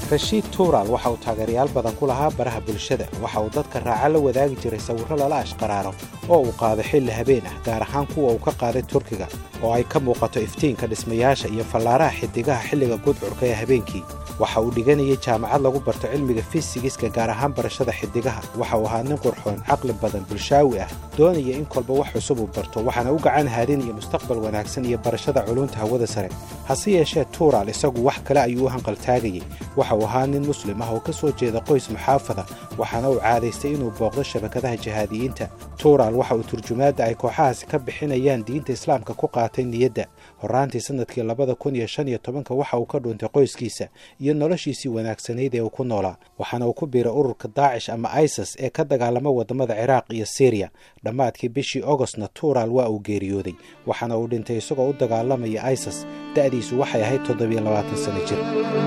rashiid tuural waxa uu taageerayaal badan ku lahaa baraha bulshada waxa uu dadka raaca la wadaagi jiray sawirro lala ashqaraaro oo uu qaaday xilli habeen ah gaar ahaan kuwa uu ka qaaday turkiga oo ay ka muuqato iftiinka dhismayaasha iyo fallaaraha xidigaha xilliga gudcurka ee habeenkii waxa uu dhiganayay jaamacad lagu barto cilmiga fisigiska gaar ahaan barashada xidigaha waxa uu ahaa nin qurxoon caqli badan bulshaawi ah doonaya in kolba wax cusub uu barto waxaana u gacan haadinaya mustaqbal wanaagsan iyo barashada culunta hawada sare hase yeeshee tuural isagu wax kale ayuu u hanqaltaagayey waxa uu ahaa nin muslim ah oo ka soo jeeda qoys muxaafada waxaana uu caadaystay inuu booqdo shabakadaha jihaadiyiinta tuural waxa uu turjumaadda ay kooxahaasi ka bixinayaan diinta islaamka ku qaatay niyadda horraantii sannadkii labada kun iyo shan iyo tobanka waxa uu ka dhuuntay qoyskiisa iyo noloshiisii wanaagsanayd ee uu ku noolaa waxaana uu ku biiray ururka daacish ama isis ee ka dagaalama waddamada ciraaq iyo siriya dhammaadkii bishii ogostna tuural waa uu geeriyooday waxaana uu dhintay isagoo u dagaalamaya isis da'diisu waxay ahayd toddobiyo labaatan sano jir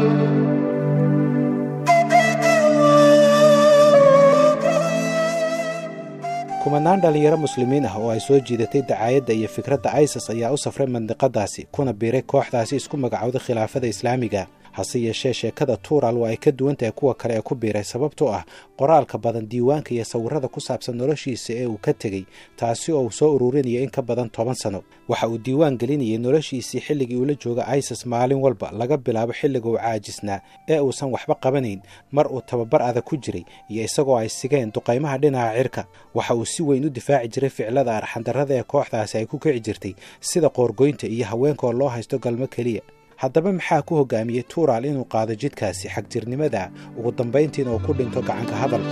kumanaan dhallinyaro muslimiin ah oo ay soo jiidatay dacaayadda iyo fikradda isis ayaa u safray mandiqadaasi kuna biiray kooxdaasi isku magacowday khilaafada islaamiga hase yeeshee sheekada tuural waa ay ka duwan tahay kuwa kale ee ku biiray sababtoo ah qoraalka badan diiwaanka iyo sawirrada ku saabsan noloshiisa ee uu ka tegey taasi oo uu soo ururinaya in ka badan toban sano waxa uu diiwaan gelinayay noloshiisii xilligii uula jooga isis maalin walba laga bilaabo xilliga uu caajisnaa ee uusan waxba qabanayn mar uu tababar adag ku jiray iyo isagoo ay sigeen duqaymaha dhinaca cirka waxa uu si weyn u difaaci jiray ficilada arxandarrada ee kooxdaasi ay ku kici jirtay sida qoorgoynta iyo haweenkaoo loo haysto galmo keliya haddaba maxaa ku hoggaamiyey tuural inuu qaado jidkaasi xagjirnimada ugu dambayntiina uu ku dhinto gacanka hadal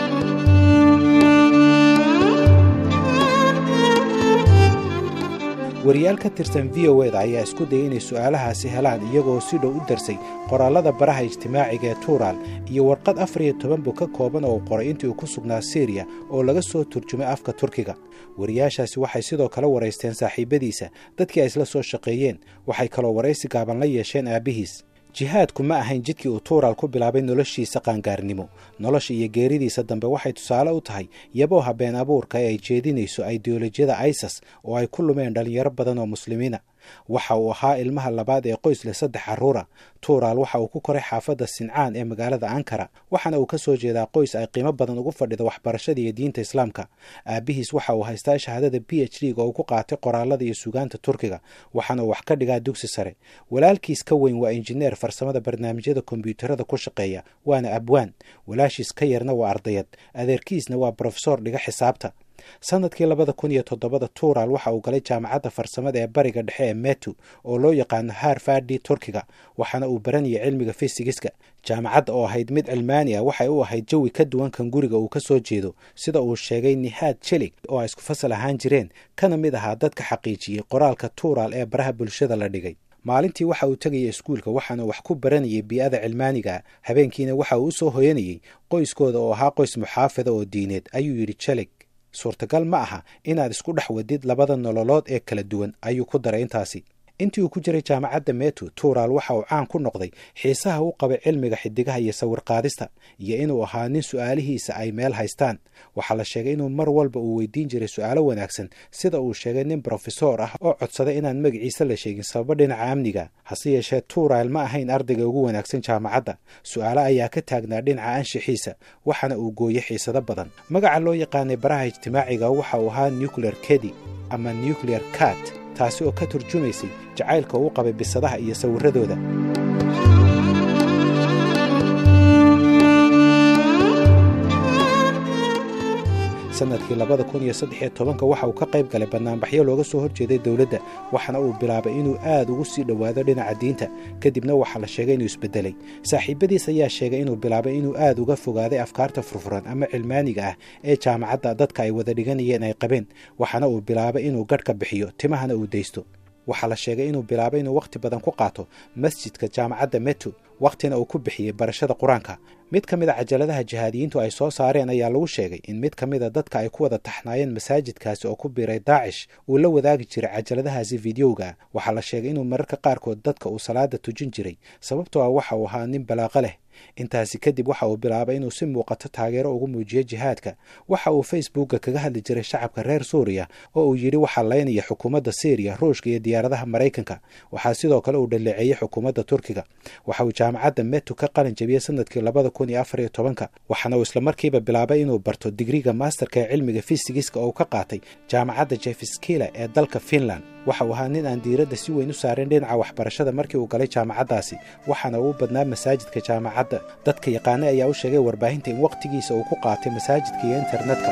wariyaal ka tirsan v o eda ayaa isku dayay inay su'aalahaasi helaan iyagoo si dhow u darsay qoraallada baraha ijtimaaciga ee tuural iyo warqad afar iyo toban buu ka kooban oo uu qoray intii uu ku sugnaa siriya oo laga soo turjumay afka turkiga wariyaashaasi waxay sidoo kale waraysteen saaxiibadiisa dadkii ay isla soo shaqeeyeen waxay kaloo waraysi gaaban la yeesheen aabbihiis jihaadku ma ahayn jidkii uu tuural ku bilaabay noloshiisa qaangaarnimo nolosha iyo geeridiisa dambe waxay tusaale u tahay yaboo habeen abuurka ee ay jeedinayso ideolojiyada isis oo ay ku lumeen dhallinyaro badan oo muslimiina waxa uu ahaa ilmaha labaad ee qoys leh saddex carruura tuural waxa uu ku koray xaafadda sincaan ee magaalada ankara waxaana uu ka soo jeedaa qoys ay qiimo badan ugu fadhido waxbarashada iyo diinta islaamka aabbihiis waxa uu haystaa shahaadada b h d ga oo ku qaatay qoraalada iyo sugaanta turkiga waxaana uu wax ka dhigaa dugsi sare walaalkiis ka weyn waa injineer farsamada barnaamijyada kombyuutarada ku shaqeeya waana abwaan walaashiis ka yarna waa ardayad adeerkiisna waa brofesor dhiga xisaabta sanadkii labada kun iyo toddobada tuural waxa uu galay jaamacadda farsamada ee bariga dhexe ee metu oo loo yaqaano harfardi turkiga waxaana uu baranayay cilmiga fisigiska jaamacadda oo ahayd mid cilmaani ah waxay u ahayd jawi ka duwan kan guriga uu ka soo jeedo sida uu sheegay nihaad jelig oo ay isku fasal ahaan jireen kana mid ahaa dadka xaqiijiyey qoraalka tuural ee baraha bulshada la dhigay maalintii waxa uu tegaya iskuulka waxaana wax ku baranayay bii'ada cilmaaniga habeenkiina waxa uu u soo hoyanayey qoyskooda oo ahaa qoys muxaafada oo diineed ayuu yidhi jelig suurtagal ma aha inaad isku dhex wadid labada nololood ee kala duwan ayuu ku daray intaasi intii uu ku jiray jaamacadda metu tuural waxa uu caan ku noqday xiisaha u qabay cilmiga xidigaha iyo sawirqaadista iyo inuu ahaa nin su'aalihiisa ay meel haystaan waxaa la sheegay inuu mar walba uu weydiin jiray su'aalo wanaagsan sida uu sheegay nin brofesor ah oo codsaday inaan magaciisa la sheegin sababo dhinaca amniga hase yeeshee tuural ma ahayn ardayga ugu wanaagsan jaamacadda su'aalo ayaa ka taagnaa dhinaca anshixiisa waxaana uu gooyey xiisado badan magaca loo yaqaanay baraha ijtimaaciga waxa uu ahaa nuclear kedi ama nuclear cat taasi oo ka turjumaysay jacaylka uu qabay bisadaha iyo sawirradooda sanadkii labada kun iyo saddex iyo tobanka waxa uu ka qayb galay bannaanbaxyo looga soo horjeeday dowladda waxaana uu bilaabay inuu aad ugu sii dhowaado dhinaca diinta kadibna waxaa la sheegay inuu isbedelay saaxiibadiis ayaa sheegay inuu bilaabay inuu aad uga fogaaday afkaarta furfuran ama cilmaaniga ah ee jaamacadda dadka ay wada dhiganayeen ay qabeen waxaana uu bilaabay inuu gadh ka bixiyo timahana uu daysto waxaa la sheegay inuu bilaabay inuu wakhti badan ku qaato masjidka jaamacadda metu wakhtina uu ku bixiyey barashada qur-aanka mid ka mid a cajaladaha jihaadiyiintu ay soo saareen ayaa lagu sheegay in mid ka mid a dadka ay ku wada taxnaayeen masaajidkaasi oo ku biiray daacish uu la wadaagi jiray cajaladahaasi fideoga waxaa la sheegay inuu mararka qaarkood dadka uu salaada tujin jiray sababtoo ah waxa uu ahaa nin balaaqo leh intaasi kadib waxa uu bilaabay inuu si muuqato taageero ugu muujiyo jihaadka waxa uu facebookka kaga hadli jiray shacabka reer suuriya oo uu yidhi waxaa laynaya xukuumadda syriya ruushka iyo diyaaradaha maraykanka waxaa sidoo kale uu dhaleeceeyey xukuumadda turkiga waxa uu jaamacadda metu ka qalin jabiyey sanadkii labada kun iyo afar iyo tobanka waxaana uu islamarkiiba bilaabay inuu barto digriga maasterka ee cilmiga fisigiska oo uu ka qaatay jaamacadda jefskila ee dalka finland waxa uu ahaa nin aan diiradda si weyn u saarin dhinaca waxbarashada markii uu galay jaamacaddaasi waxaana uu badnaa masaajidka jaamacadda dadka yaqaane ayaa u sheegay warbaahinta in wakhtigiisa uu ku qaatay masaajidka iyo internetka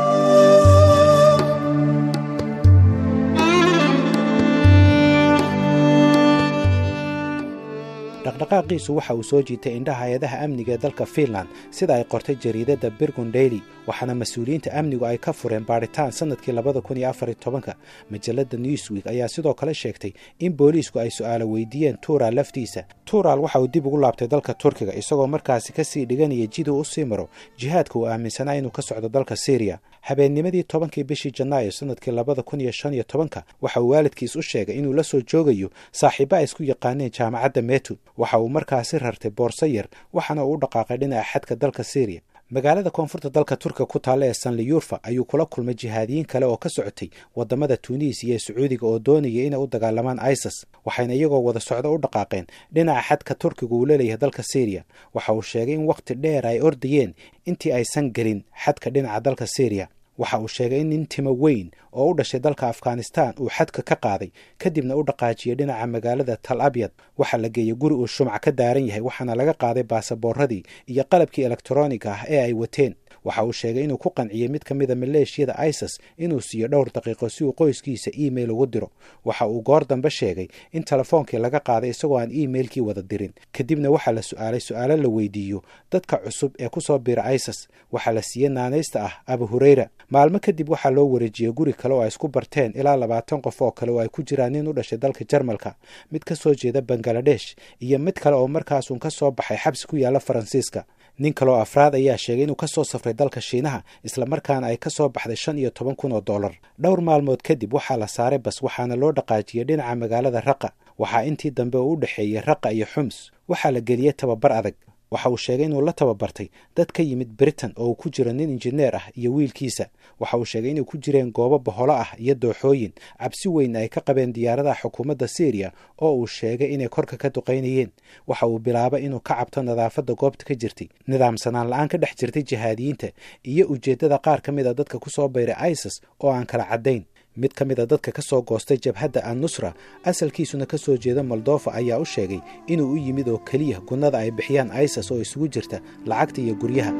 dhaqdhaqaaqiisu waxa uu soo jiitay indhaha hay-adaha amniga ee dalka finland sida ay qortay jariidadda birgun daily waxaana mas-uuliyiinta amnigu ay ka fureen baadhitaan sanadkii labada kun iyo afar iyo tobanka majalada newsweek ayaa sidoo kale sheegtay in booliisku ay su-aalo weydiiyeen tuural laftiisa tuural waxa uu dib ugu laabtay dalka turkiga isagoo markaasi kasii dhiganaya jiduu u sii maro jihaadka uu aaminsanaa inuu ka socdo dalka syriya habeennimadii tobankii bishii janaayo sanadkii labada kun iyo shan iyo tobanka waxa uu waalidkiis u sheegay inuu la soo joogayo saaxiibo ay isku yaqaaneen jaamacadda metu waxa uu markaasi rartay boorso yar waxaana uu u dhaqaaqay dhinaca xadka dalka syriya magaalada koonfurta dalka turkiga ku taalla ee sanliyurfa ayuu kula kulmay jihaadiyiin kale oo ka socotay wadamada tunis iyo sacuudiga oo doonaya inay u dagaalamaan isis waxayna iyagoo wada socdo u dhaqaaqeen dhinaca xadka turkiga uu leeyahay dalka syriya waxa uu sheegay in wakhti dheer ay ordayeen intii aysan gelin xadka dhinaca dalka syriya waxa uu sheegay in nin timo weyn oo u dhashay dalka afghanistan uu xadka ka qaaday kadibna u dhaqaajiyey dhinaca magaalada tal abyad waxaa la geeyey guri uu shumac ka daaran yahay waxaana laga qaaday baasaboorradii iyo qalabkii elektroniga ah ee ay wateen waxa uu sheegay inuu ku qanciyey mid ka mida maleeshiyada isis inuu siiyo dhowr daqiiqo si uu qoyskiisa email ugu diro waxa uu goor dambe sheegay in telefoonkii laga qaaday isagoo aan emailkii wada dirin kadibna waxaa la su-aalay su-aalo la weydiiyo dadka cusub ee kusoo bira isis waxaa la siiyey naanaysta ah abu hureyra maalmo kadib waxaa loo wareejiyey guri kale oo ay isku barteen ilaa labaatan qof oo kale oo ay ku jiraan nin u dhashay dalka jarmalka mid ka soo jeeda bangaladesh iyo mid kale oo markaasuun ka soo baxay xabsi ku yaalla faransiiska nin kaleoo afraad ayaa sheegay inuu ka soo safray dalka shiinaha islamarkaana ay ka soo baxday shan iyo toban kun oo dollar dhowr maalmood kadib waxaa la saaray bas waxaana loo dhaqaajiyey dhinaca magaalada raqa waxaa intii dambe uu u dhexeeyey raqa iyo xums waxaa la geliyey tababar adag waxa uu sheegay inuu la tababartay dad ka yimid britain oo uu ku jiro nin injineer ah iyo wiilkiisa waxa uu sheegay inay ku jireen goobo boholo ah iyo dooxooyin cabsi weyn ay ka qabeen diyaaradaha xukuumadda syriya oo uu sheegay inay korka ka duqaynayeen waxa uu bilaabay inuu ka cabto nadaafadda goobta ka jirtay nidaamsanaan la-aan ka dhex jirtay jihaadiyiinta iyo ujeeddada qaar ka mid a dadka ku soo bayray isis oo aan kala caddayn mid ka mid a dadka ka soo goostay jabhadda an nusra asalkiisuna ka soo jeeda moldofa ayaa u sheegay inuu u yimid oo keliya gunnada ay bixiyaan isis oo isugu jirta lacagta iyo guryaha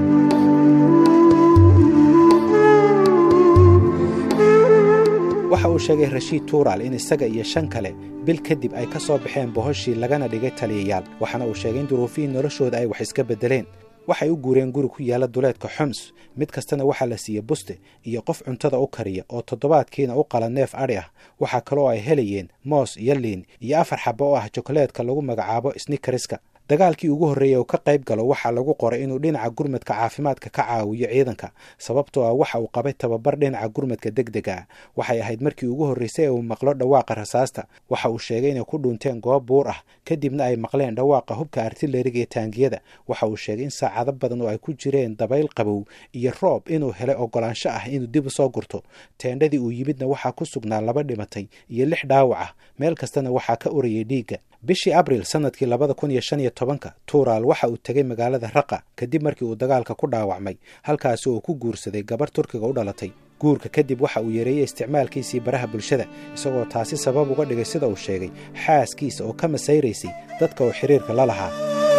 waxa uu sheegay rashiid tuural in isaga iyo shan kale bil kadib ay ka soo baxeen bohoshii lagana dhigay taliyayaal waxaana uu sheegay in duruufihii noloshooda ay wax iska beddeleen waxay u guureen guri ku yaalla duleedka xums mid kastana waxaa la siiyey buste iyo qof cuntada u kariya oo toddobaadkiina u qala neef adhi ah waxaa kaloo ay helayeen moos iyo liin iyo afar xabo oo ah jokaleedka lagu magacaabo snikariska dagaalkii ugu horreeyey uu ka qayb galo waxaa lagu qoray inuu dhinaca gurmadka caafimaadka ka caawiyo ciidanka sababtoo ah waxa uu qabay tababar dhinaca gurmadka deg dega ah waxay ahayd markii ugu horreysay ee uu maqlo dhawaaqa rasaasta waxa uu sheegay inay ku dhunteen goob buur ah kadibna ay maqleen dhawaaqa hubka artileriga iyo taangiyada waxa uu sheegay in saacado badan oo ay ku jireen dabayl qabow iyo roob inuu helay ogolaansho ah inuu dib u soo gurto teendhadii uu yimidna waxaa ku sugnaa laba dhimatay iyo lix dhaawac ah meel kastana waxaa ka urayay dhiigga bishii abril sanadkii labada kun iyo shan iyo tobanka tuural waxa uu tegay magaalada raqa kadib markii uu dagaalka ku dhaawacmay halkaasi oo ku guursaday gabar turkiga u dhalatay guurka kadib waxa uu yareeyey isticmaalkiisii baraha bulshada isagoo taasi sabab uga dhigay sida uu sheegay xaaskiisa oo ka masayraysay dadka uu xiriirka la lahaa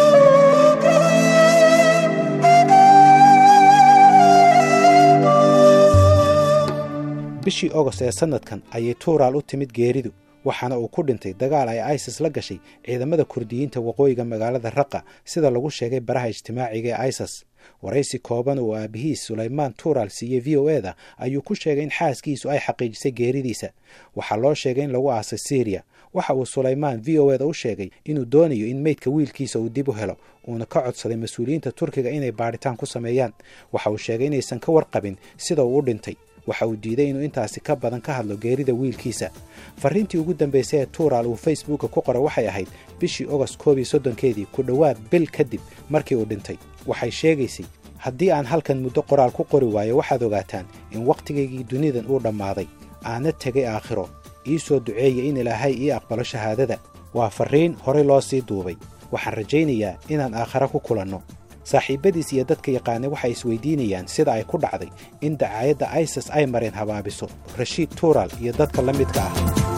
bishii ogost ee sanadkan ayay tuural u timid geeridu waxaana uu ku dhintay dagaal ay isis la gashay ciidamada kurdiyiinta waqooyiga magaalada raqa sida lagu sheegay baraha ijtimaaciga ee isis waraysi kooban oo aabihiis sulaymaan tuural siiyey v o eda ayuu ku sheegay in xaaskiisu ay xaqiijisay geeridiisa waxaa loo sheegay in lagu aasay syriya waxa uu sulaymaan v o eda u sheegay inuu doonayo in meydka wiilkiisa uu dib u helo uuna ka codsaday mas-uuliyiinta turkiga inay baadhitaan ku sameeyaan waxa uu sheegay inaysan ka warqabin sida uu u dhintay waxa uu diiday inuu intaasi ka badan ka hadlo geerida wiilkiisa farriintii ugu dambaysay ee tuural uu facebooka ku qoray waxay ahayd bishii ogost koob iyo soddonkeedii ku dhowaad bil kadib markii uu dhintay waxay sheegaysay haddii aan halkan muddo qoraal ku qori waayo waxaad ogaataan in wakhtigaygii dunidan uu dhammaaday aana tegay aakhiro ii soo duceeya in ilaahay ii aqbalo shahaadada waa farriin horey loo sii duubay waxaan rajaynayaa inaan aakhare ku kulanno saaxiibbadiis iyo dadka yaqaanay waxay isweydiinayaan sida ay ku dhacday in dacaayadda isis ay mareen habaabiso rashiid tuural iyo dadka la midka ah